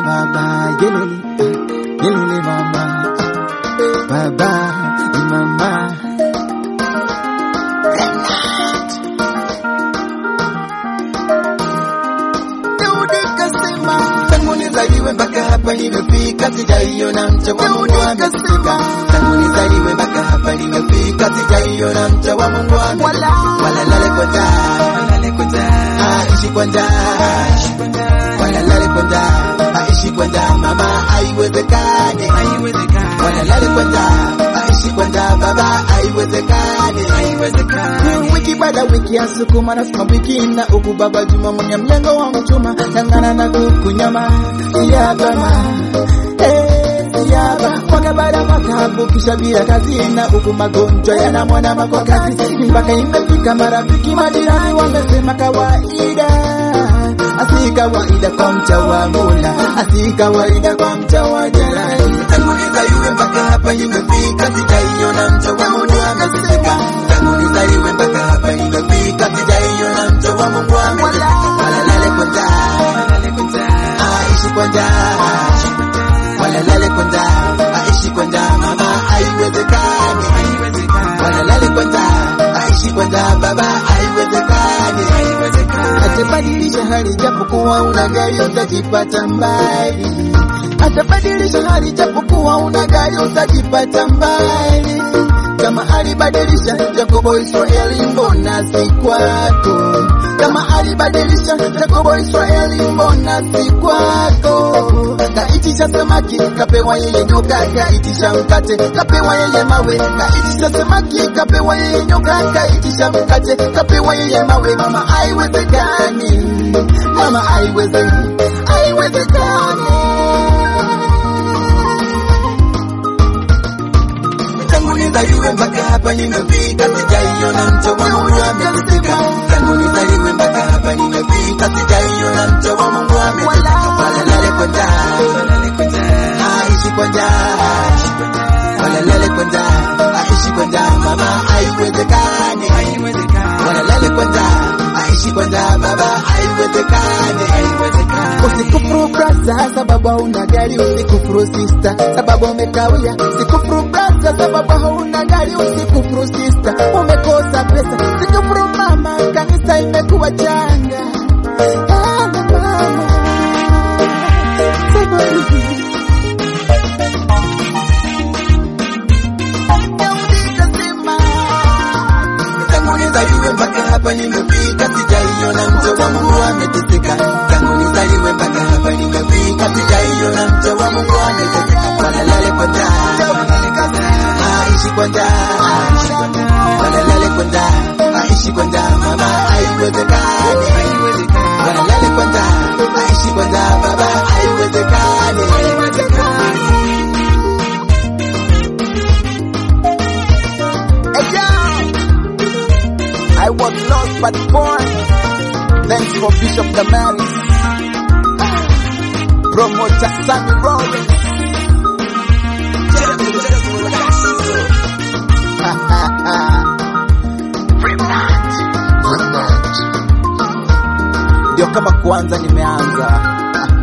baba yelele ah, yelele mama baba ni mama Daudi kasema tangu nizaliwe mpaka hapa nimefika, sijaiona mcha wa Mungu amefika. Tangu nizaliwe mpaka hapa nimefika, sijaiona mcha wa Mungu amefika. Wala lale kwa njaa, walale kwa njaa, aishi kwa njaa, wala lale kwa njaa, aishi kwa njaa, mama, haiwezekani, haiwezekani. Wala lale kwa njaa, aishi kwa njaa, baba, haiwezekani, haiwezekani. Wiki baada wiki ya sukuma na sukuma wiki na uku baba Juma mwenye mlengo wa mchuma ngangana na kuku nyama ya bama Eh, yaba mwaka baada mwaka bukisha bila kazi na uku magonjwa yanamwona makwa kazi mpaka imefika marafiki majirani wamesema kawaida asi kawaida kwa mcha wa Mola asi kawaida kwa mcha wa jirani tangu nizaliwe mpaka hapa imefika sijaiona mcha wa Mungu amefika tangu nizaliwe mpaka hapa imefika sijaiona mcha wa Mungu amefika wala lale kwa njaa aishi kwa njaa wala lale kwa njaa aishi kwa njaa mama haiwezekani wala lale kwa njaa aishi kwa njaa baba haiwezekani atabadilisha hali japokuwa una gari utajipata mbali atabadilisha hali japokuwa una gari utajipata mbali kama alibadilisha Yakobo Israeli, mbona si kwako? Kama alibadilisha Yakobo Israeli, mbona si kwako? Kaitisha samaki kapewa yeye nyoka, kaitisha mkate kapewa yeye mawe, kaitisha samaki kapewa yeye nyoka, kaitisha mkate kapewa yeye mawe. Mama, haiwezekani, mama, haiwezekani, haiwezekani. tangu nizaliwe mpaka hapa nimefika, sijaiona mcha wa Mungu amefika. Tangu nizaliwe mpaka hapa nimefika, sijaiona mcha wa Mungu amefika. Wala lale kwa njaa, aishi kwa njaa, wala lale kwa njaa, aishi kwa njaa, mama, haiwezekani. Wala lale kwa njaa, aishi kwa njaa, baba, haiwezekani. Usikufuru brasa sababu hauna gari, usikufuru sister sababu umekawia, usikufuru brasa sababu hauna gari, usikufuru sister umekosa pesa, usikufuru mama, kanisa imekuwa changa. Ah, mama, sababu tangu nizaliwe mpaka hapa nimefika, sijaiona mcha wa Mungu ameteseka. Tangu nizaliwe mpaka hapa nimefika, sijaiona mcha wa Mungu ameteseka. Wala lale kwa njaa, aishi kwa njaa, wala lale kwa njaa, aishi kwa njaa, mama, haiwezekani. Wala lale kwa njaa, aishi kwa njaa, baba, haiwezekani. Hey, I was lost but born. Thanks for Bishop Damaris. Promoter Sammy Rollins. Ndio kama kwanza nimeanza